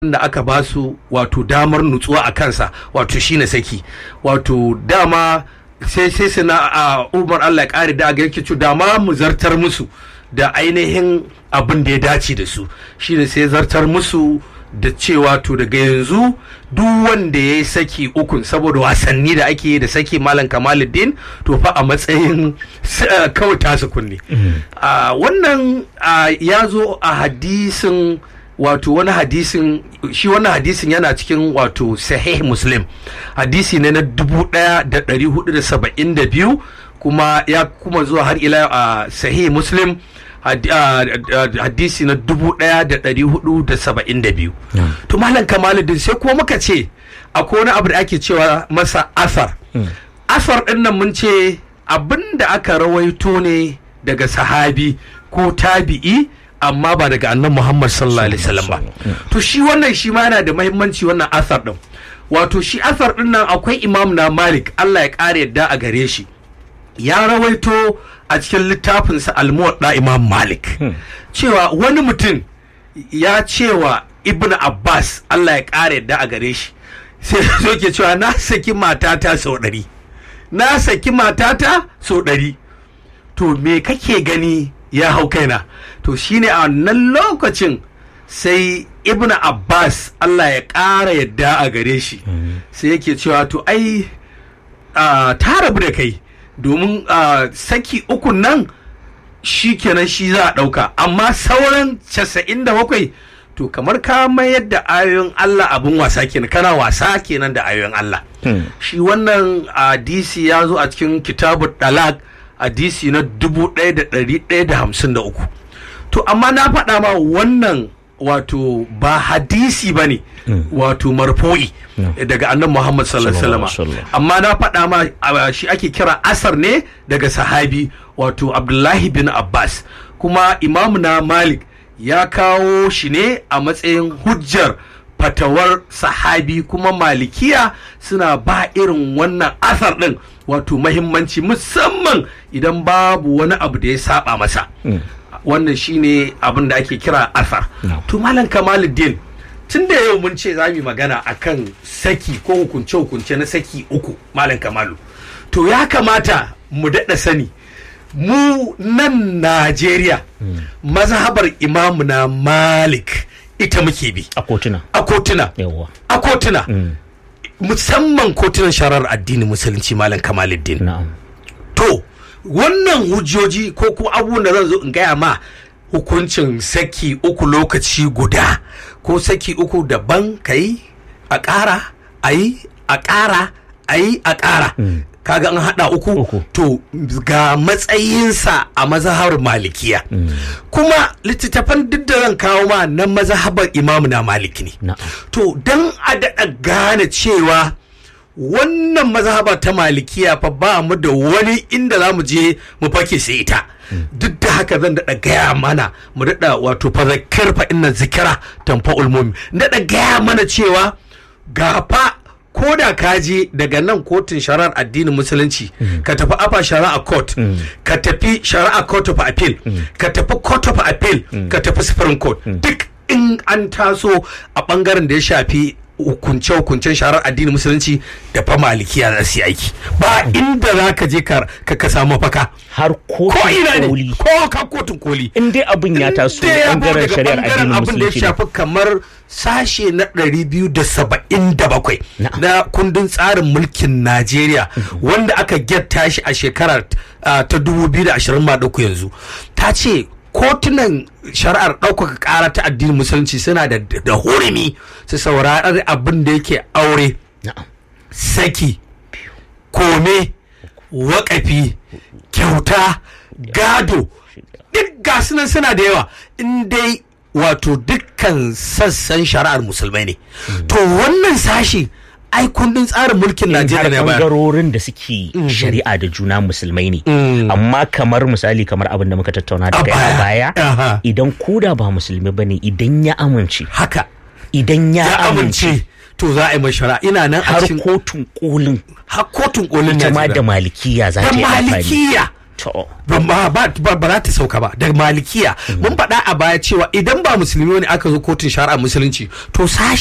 da aka ba su wato damar nutsuwa a kansa wato shine saki wato dama sai sai su na a umar Allah ya kare da ga yake dama mu zartar musu da ainihin abin da ya dace da su shine sai zartar musu da cewa to daga yanzu duk wanda ya yi saki ukun saboda wasanni da ake yi da saki malam kamaluddin to fa a matsayin kawai tasu kunne wannan ya zo a hadisin wato wani hadisin shi wannan hadisin yana cikin wato sahih muslim hadisi ne na dubu daya da dari hudu da saba'in da biyu kuma ya kuma zuwa har ila a sahih muslim hadisi na dubu daya da dari hudu da saba'in da biyu to malam kamaluddin sai kuma muka ce akwai wani abu da ake cewa masa asar asar din nan mun ce abin da aka rawaito ne daga sahabi ko tabi'i amma ba daga annan Muhammad sallallahu alaihi wasallam ba to shi wannan shi ma yana da muhimmanci wannan asar din wato shi asar din nan akwai imam na Malik Allah ya kare yadda a gare shi ya rawaito a cikin littafinsa al-muwadda imam Malik cewa wani mutum ya cewa Ibn Abbas Allah ya kare yadda a gare shi sai zo ke cewa na saki matata sau ɗari na saki matata sau ɗari to me kake gani ya hau kaina to shine a wannan lokacin sai ibn abbas allah ya ƙara yadda a gare shi sai yake cewa to ai ta rabu da kai domin saki ukun nan shi kenan shi za a ɗauka amma sauran casa'in da bakwai to kamar ka mayar da ayoyin allah abin wasa kenan kana wasa kenan da ayoyin allah shi wannan hadisi ya zo a cikin kitabu dalak hadisi na dubu ɗaya da ɗari ɗaya da hamsin da uku to amma na faɗa ma wannan wato ba hadisi ba ne wato marfo'i daga annan muhammad sallallahu alaihi amma na faɗa ma shi ake kira asar ne daga sahabi wato abdullahi bin abbas kuma imamu na malik ya kawo shi ne a matsayin hujjar fatawar sahabi kuma malikiya suna ba irin wannan asar ɗin wato mahimmanci musamman idan babu wani abu da ya saba masa wannan shine abin da ake kira asar to malam kamaluddin tun da yau mun ce za mu magana akan saki ko hukunce hukunce na saki uku malam kamalu to ya kamata mu daɗa sani mu nan najeriya mazhabar imamu na malik ita muke bi a kotuna a kotuna a kotuna musamman kotunan sharar addinin musulunci malam kamaluddin na'am to wannan hujjoji ko kuma abubuwan da zan zo in gaya ma hukuncin saki uku lokaci guda ko saki uku daban ka yi a ƙara a yi a ƙara a yi a ƙara kaga an haɗa uku, Uku. to ga matsayinsa a mazhabar malikiya kuma littattafan duk da zan kawo ma na mazhabar imamu na maliki ne na'am to don a daɗa gane cewa wannan mazhaba ta malikiya fa ba mu da wani inda za mu je mu fake sai ita duk da haka zan daɗa gaya mana mu daɗa wato fazakar fa inna zikira tamfa ulmomi daɗa gaya mana cewa ga fa ko da ka je daga nan kotun shari'ar addinin musulunci ka tafi afa shari'a court ka tafi shari'a court of appeal ka tafi court of appeal ka tafi supreme court duk in an taso a bangaren da ya shafi hukunce-hukuncen sharar addinin musulunci da fa malikiya za su yi aiki ba inda za ka je ka ka samu mafaka har ko ina kotun ne koli ko ka kotun koli in dai abin ya taso da ya bangaren daga shari'ar bangaren addinin abin da ya musulunci ne. shafi kamar sashe na 277 Na'am. na kundin tsarin mulkin Najeriya wanda aka getta shi a shekarar ah, ta 2020 ma dauku yanzu ta ce kotunan shari'ar ɗaukaka ƙara ta addinin musulunci suna da da hurumi su saurari abin da yake aure na'am saki kome wakafi kyauta gado duk gasu nan suna da yawa in dai wato dukkan sassan shari'ar musulmai ne to wannan sashi ai kundin tsarin mulkin in har najeriya ne bayar bangarorin da suke shari'a da juna musulmai ne amma kamar misali kamar abin da muka tattauna da A kai a baya. baya Aha. idan koda ba musulmi bane idan ya amince haka idan ya ya amince amince to za a yi mai shari'a ina nan a har cikin kotun kolin har kotun kolin ita ma da najeriya malikiya za da ta yi amfani malikiya To. ba ba ba ba za ta sauka ba daga malikiya mun faɗa a baya cewa idan ba musulmi ne aka zo kotun shari'a musulunci to sashi